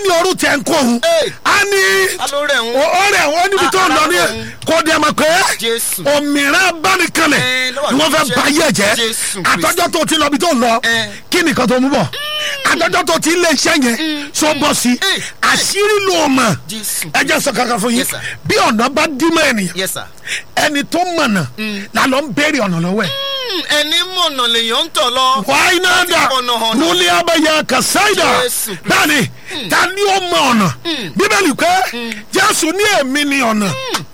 ní orú tẹ̀ ń kó òun Hey. á ní alórẹ̀ ń ọ̀rẹ́ wọn níbi tó ń lọ ní Ah, kò dẹ̀ mọ̀ pé Jésù. òmìnira abánikanlẹ̀ Eh, ló wà ni wọ́n fẹ́ lójú bá yẹ̀ jẹ́ Jésù Kristi. àtọ́jọ́ tó ti lọ bí tó ń lọ Eh. kí nìkan tó mú bọ̀ àtọ́jọ́ tó ti lé iṣẹ́ yẹn tó bọ̀ sí Eh. àṣírí ló mọ̀ Jésù. ẹ jẹ́ sọ kankan fún yín Yes, sir. bí ọ̀nà bá dí mọ́ ènìyàn yes sir. ẹni tó mọ̀nà la lọ ń béèrè ọ̀nà lọ́wọ́ ẹ̀. Hmm, ẹni mọ̀nà lèèyàn ń tọ̀ lọ. wáyé náà dà ọ̀nà ọ̀nà. lórí abẹ́yẹ kàsáìdà Jésù Kristi. bẹ́ẹ̀ni ta ni ó mọ ọ̀nà bíbélì pé jésù ní èmi ni ọ̀nà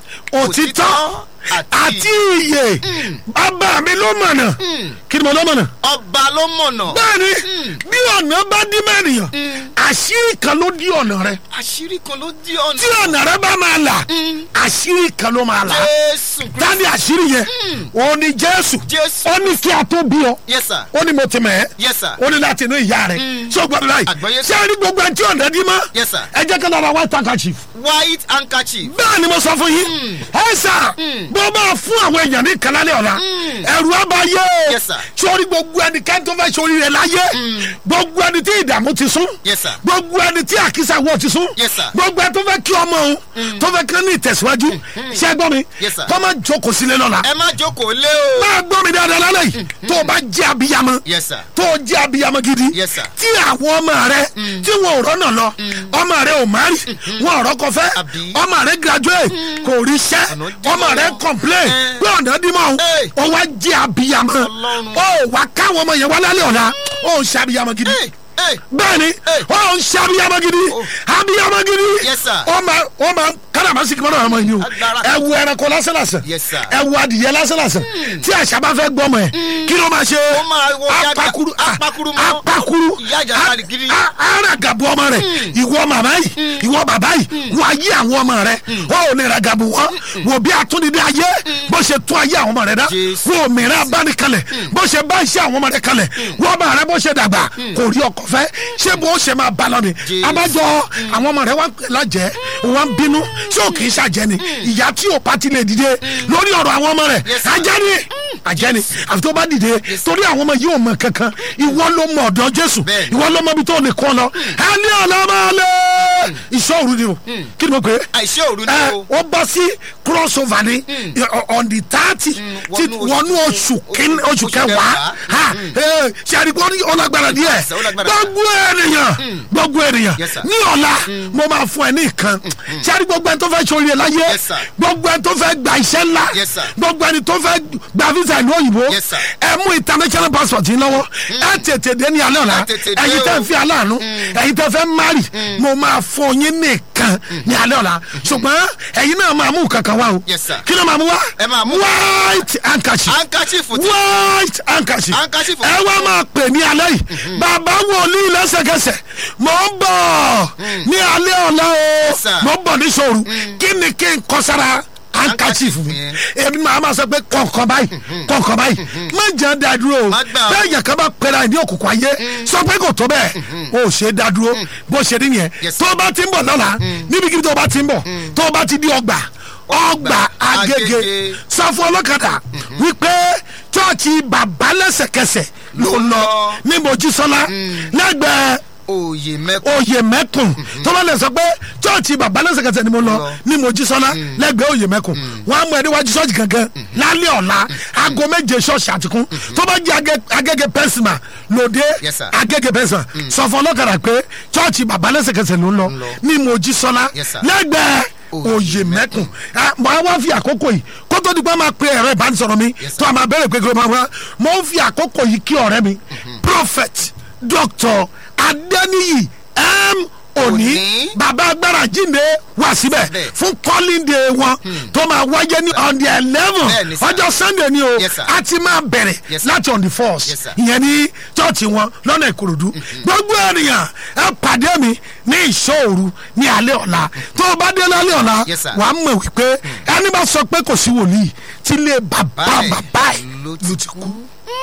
òtítọ́ Òtítọ́ àti àti ìyè bàbá mi ló mọ̀nà kí ni mo ló mọ̀nà. ọba ló mọ̀nà. bẹ́ẹ̀ni bí ọ̀nà bá dí mẹ́rìnyàn àṣírí kan ló dí ọ̀nà rẹ àṣírí kan ló di ọ̀nà. tí ọ̀nà rẹ bá máa là àṣírí kan ló máa là jésù kristu. tani àṣírí yẹn òun ni jésù Jésù. ó ní kí a tó bí ọ yes sir. ó ní mo ti mẹ̀ ẹ́ yes sir. ó ní láti inú ìyá rẹ̀ ṣé o gbọ́dọ̀ láì Àgbọ́yé ṣé a ní gbogbo ẹni tí ọ̀nà dí mọ́ Yes, sir. ẹ jẹ́ kí n lọ́ra white handkerchief white handkerchief. bẹ́ẹ̀ ni mo sọ fún yín ẹ sà bó bá fún àwọn èèyàn ní kàlálẹ̀ ọ̀la ẹ̀rù abayé Yes, sir. sórí gbogbo ẹni kẹ́ni tó fẹ́ sórí rẹ̀ láyé gbogbo ẹni tí ìdààmú ti sún Yes, sir. gbogbo ẹni tí àkísà wọ̀ ti sún Yes, sir. gbogbo ẹni tó fẹ́ kí ọmọ òun tó fẹ́ kí ó ní ìtẹ̀síwájú ṣé ẹ gbọ́ mi Yes, sir. kọ́ máa jókòó sílé lọ́la ẹ má jókòó lé o. máa gbọ́ mi dáadáa lálẹ́ yìí tó o bá jẹ́ abiyamọ yes sir. tó o jẹ́ abiyamọ gidi Yes, sir. tí àwọn ọmọ rẹ tí wọn ò rọ́nà lọ ọmọ rẹ ò má rí wọn ò rọ́kọ fẹ́ Àbí? ọmọ rẹ graduate kò rí iṣẹ́ Ọ̀nà dí ọmọ mọ́. rẹ complain Eh. pé ọ̀nà dí mọ́ Hey. o wá jẹ́ abiyamọ Ọlọ́run. o wá káwọn ọmọ yẹn wá lálẹ́ ọ̀la o ń ṣe abiyamọ gidi Hey, hey. bẹ́ẹ̀ni Hey. o ń ṣe abiyamọ gidi Oh. abiyamọ gidi Yes, sir. ọmọ ọmọ káràmásìkì mọ́nà ọmọ yìí o Agbára. ẹ wo ẹranko lásán lásán Yes, sir. ẹ wo adìyẹ lásán lásán tí àṣà bá fẹ́ gbọ́mọ ẹ̀ kí ló máa ṣe Ó máa wọ yága- apakuru apakuru mọ́. apakuru Ìyá àjàkadì gidi. aragabu ọmọ rẹ ìwọ màmá yìí ìwọ bàbá yìí wọ ayé àwọn ọmọ rẹ wọn ò ní ragabu wọn wò bí atúndídé ayé bó ṣe tún ayé àwọn ọmọ rẹ dá Jésù. wọ òmìnira abánikalẹ̀ bó ṣe bá iṣẹ́ àwọn ọmọ rẹ kalẹ̀ wọ́n ọmọ rẹ bó ṣe dàgbà kò rí ọkọ fẹ́ ṣé bó ṣe máa bá lọ ni Jésù. abájọ àwọn ọmọ rẹ wá lájẹ wọn bínú tí ò kì í ṣàjẹ ni ìyá tí ò bá ti lè dìde lórí ọ̀rọ̀ àwọn ọmọ rẹ Yes, sir. ajẹ́ ni ajẹ́ ni àfi tó bá dìde torí àwọn ọmọ yìí ò mọ kankan ìwọ ló mọ ọ̀dọ̀ Jésù Bẹ́ẹ̀ni. ìwọ ló mọ ibi tó lè kọ́ lọ ẹni ọ̀la máa lé ìṣòro ni o kí ni mo pè é àìṣe òru ni ẹ o. ó bọ́ sí crossover ni on the thirty ti wọnú oṣù- wọnú oṣù kín oṣù oṣù kẹwàá kẹwàá. ha ẹ ṣàdìpọ̀ ní ọlágbára díẹ̀ Ó lágbára. gbogbo ènìyàn gbogbo ènìyàn Yes, sir. ní ọ̀la mo máa fún ẹ ní ìkan ṣàdì gbogbo ẹni tó fẹ́ sori ẹ láyé Yes, sir. gbogbo ẹni tó fẹ́ gba iṣẹ́ ńlá Yes, sir. gbogbo ẹni tó fẹ́ gba visa ìlú òyìnbó Yes, sir. ẹ mú international passport yín lọ́wọ́ ẹ tètè dé ní alẹ́ ọ̀la Ẹ tètè dé ẹ̀yin tẹ́ o. ń fi aláàánú ẹ̀yin tẹ́ fẹ́ mari mo máa fún yín nìkan ní alẹ́ ọ̀la ṣùgbọ́n ẹ̀yin náà máa mú kankan wá o Yes, sir. kí ló máa mú wá Ẹ máa mú- white handkerchief handkerchief ti. white handkerchief Handkerchief. ẹ wá máa pè ní alẹ́ yìí bàbá wòlíì lẹ́sẹ̀kẹsẹ̀ mò ń bọ̀ ní alẹ́ ọ̀la o sir. mò ń bọ̀ ní sòrò kí ni kí n kọ sára handkerchief mi Handkerchief èmi máa ma sọ pé kọ̀ọ̀kan báyìí kọ̀ọ̀kan báyìí má jẹ́ dádúró o Má gbà o. bẹ́ẹ̀ yẹn kan bá pẹ́ra ẹ̀ ní òkùnkùn ayé sọ pé kò tó bẹ́ẹ̀ o ò ṣe é dádúró bó ṣe rí yẹn Yes, tó o bá ti ń bọ̀ lọ́la níbikíbi tó o bá ti ń bọ̀ tó o bá ti di ọgbà ọgbà agége Agége. sọ fún ọlọ́kadà wípé chọ́ọ̀chì bàbá lẹ́sẹ̀kẹsẹ̀ ló ń lọ ní mojísọ́lá lẹ́gbẹ̀ẹ́ òye mẹ́kọ̀. oyè mẹ́kùn tó bá lè sọ pé chọ́ọ̀chì bàbá lẹ́sẹ̀kẹsẹ̀ ni mo lọ Lọ. ní mojísọ́lá lẹ́gbẹ̀ẹ́ oyè mẹ́kùn wọ́n á mú ẹ níwájú ṣọ́ọ̀chì gangan lálẹ́ ọ̀la aago méje ṣọ́ọ̀ṣì àtìkún tó bá jẹ́ Agé- agége pẹ́sìmà lòdì Yes, sir. agége pẹ́sìmà sọ fún ọlọ́kadà pé chọ́ọ̀chì bàbá lẹ́sẹ̀kẹsẹ̀ ló ń lọ lọ. ní mojísọ́lá Yes, sir. lẹ́gbẹ̀ẹ́ oyè mẹ́kùn mọ̀ á wá fi àkókò yìí kó tó di pé máa pe ẹ̀rọ ìbánisọ̀rọ̀ mi Yes, sir. tó a máa bẹ̀rẹ̀ pé kí ló máa wá mo ń fi àkókò yìí kí ọ̀rẹ́ mi prophet doctor adeniyi m òní Òní. bàbá agbára jíǹde wá síbẹ̀ Síbẹ̀. fún calling day wọn tó máa wáyé ní on the eleven Bẹ́ẹ̀ni, sir. ọjọ́ sunday ni o Yes, sir. a ti máa bẹ̀rẹ̀ Yes, sir. láti on the first Yes, sir. ìyẹn ní chọ́ọ̀chì wọn lọ́nà ìkòròdú gbogbo ènìyàn ẹ pàdé mi ní ìṣòro ní alẹ́ ọ̀la tó o bá dé lálẹ́ ọ̀la Yes, sir. wàá mọ̀ wípé ẹni bá sọ pé kò sí wòlíì tí ilé bàbá Báyìí bàbá ẹ̀ ló ló ti kú.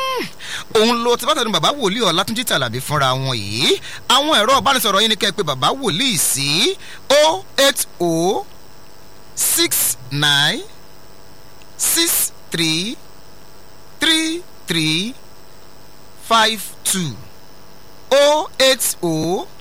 òun lo tìbátàdún bàbá wòlíì ọlátúnjí tàlàbí fúnra wọn yìí àwọn ẹ̀rọ ìbánisọ̀rọ̀ yín ni kẹ́ ẹ pé bàbá wòlíì sí o eight o six nine six three three three five two o eight o